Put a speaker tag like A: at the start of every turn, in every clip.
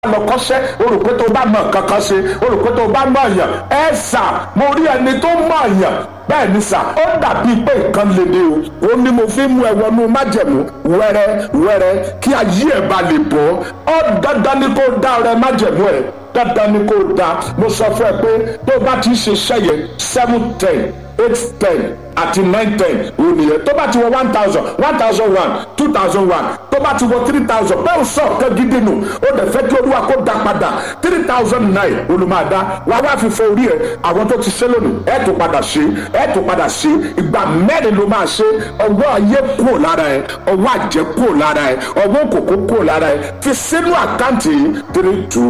A: lọ kọ́ṣẹ́ o rò pé tó bá mọ̀ kankan ṣe o rò pé tó bá mọ̀ yàn ẹ sà mo rí ẹni tó mọ̀ yàn bẹ́ẹ̀ ni sà ó dàbí pé nǹkan lè dé o ó ní mo fi mú ẹ wọnú májẹ̀mú wẹ́rẹ́ wẹ́rẹ́ kí ayé ẹ̀ bá lè bọ́ ó dandan ni kó dá ọrẹ májẹ̀mú ẹ̀ dandan ni kó dá mo sọ fún ẹ pé tó bá ti ṣe ṣẹ́yẹ seven ten eight ten àti nine ten òun nìyẹn tó bá ti wọ one thousand one thousand one two thousand one tó bá ti wọ three thousand bẹ́ẹ̀ sọ ọ̀kan gidi nù ó dẹ̀ fẹ́ kí olúwa kó dá padà three thousand nine olùmọ̀ọ́dá wà wá fífọ orí ẹ̀ àwọn tó ti ṣe lónìí ẹ̀ tó padà ṣe ẹ̀ tó padà ṣe ìgbà mẹ́rin ló máa ṣe ọwọ́ ayé kúrò lára ẹ̀ ọwọ́ àjẹ́ kúrò lára ẹ̀ ọwọ́ kòkó kúrò lára ẹ̀ fi sínú àkáǹtì yìí three two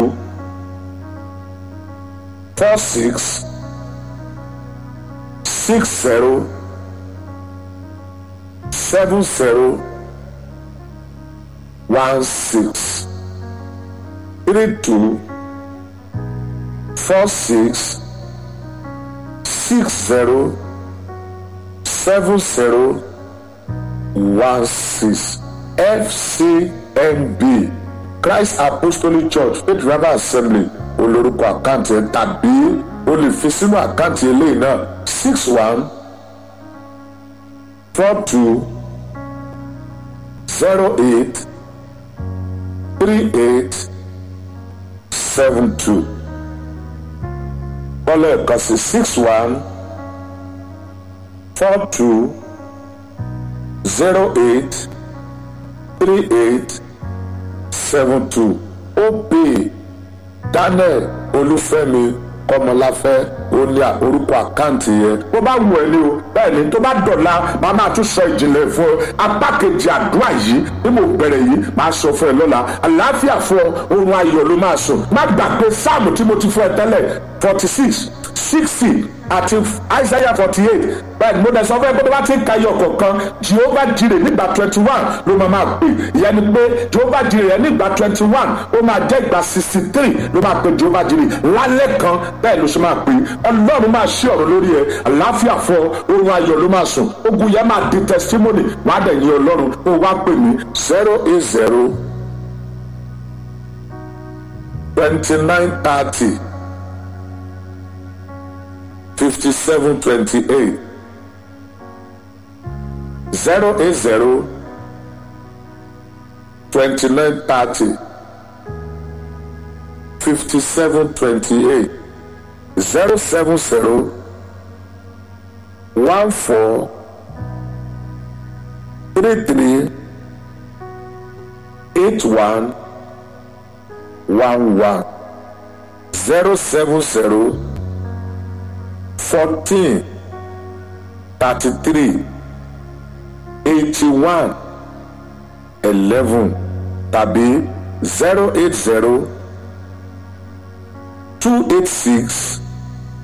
A: four six six zero seven zero one six three two four six six zero seven zero one six fcmb christ apostolic church faith revival assembly olórúkọ àkáǹtì ẹ tàbí o lè fi sínú àkáǹtì eléyìí náà six one four two zero eight three eight seven two kọ́lọ̀ ẹ̀kan sí six one four two zero eight three eight seven two ó pè daniel olúfẹ́mi kọmọláfẹ́ olè orúkọ àkáǹtì yẹn bó bá wù ẹ́ ní o bẹ́ẹ̀ ni tó bá dọ̀la máa máa tún sọ ìjìnlẹ̀ fún ọ apá kejì àdúrà yìí bí mo bẹ̀rẹ̀ yìí máa sọ fún ẹ lọ́la àlàáfíà fún ọ oorun ayọ̀ ló máa sùn má gbàgbé sáàmù tí mo ti fún ẹ tẹ́lẹ̀ forty six sixty àti isaiah forty eight bẹ́ẹ̀ ni mo dẹ̀ sọ fún ẹ pé tó bá ti ń ka iyọ̀ kọ̀ọ̀kan jehovah jire nígbà twenty one ló máa máa pè ìyẹn ni pé jehovah jire yẹn nígbà twenty one ó máa jẹ́ ìgbà sixty three ló máa pè jehovah jire lálẹ́ kan bẹ́ẹ̀ ló ṣe máa pè ọlọ́run máa ṣí ọ̀rọ̀ lórí ẹ àlàáfíà fọ oorun ayọ̀ ló máa sùn ogun yẹn máa di testimony wàá dẹ̀ yin ọlọ́run ó wá pè mí zero eight zero twenty nine thirty. 5728 080 2930 5728 070 14 33 81 11 070 fourteen thirty-three eighty-one eleven tàbí zero eight zero two eight six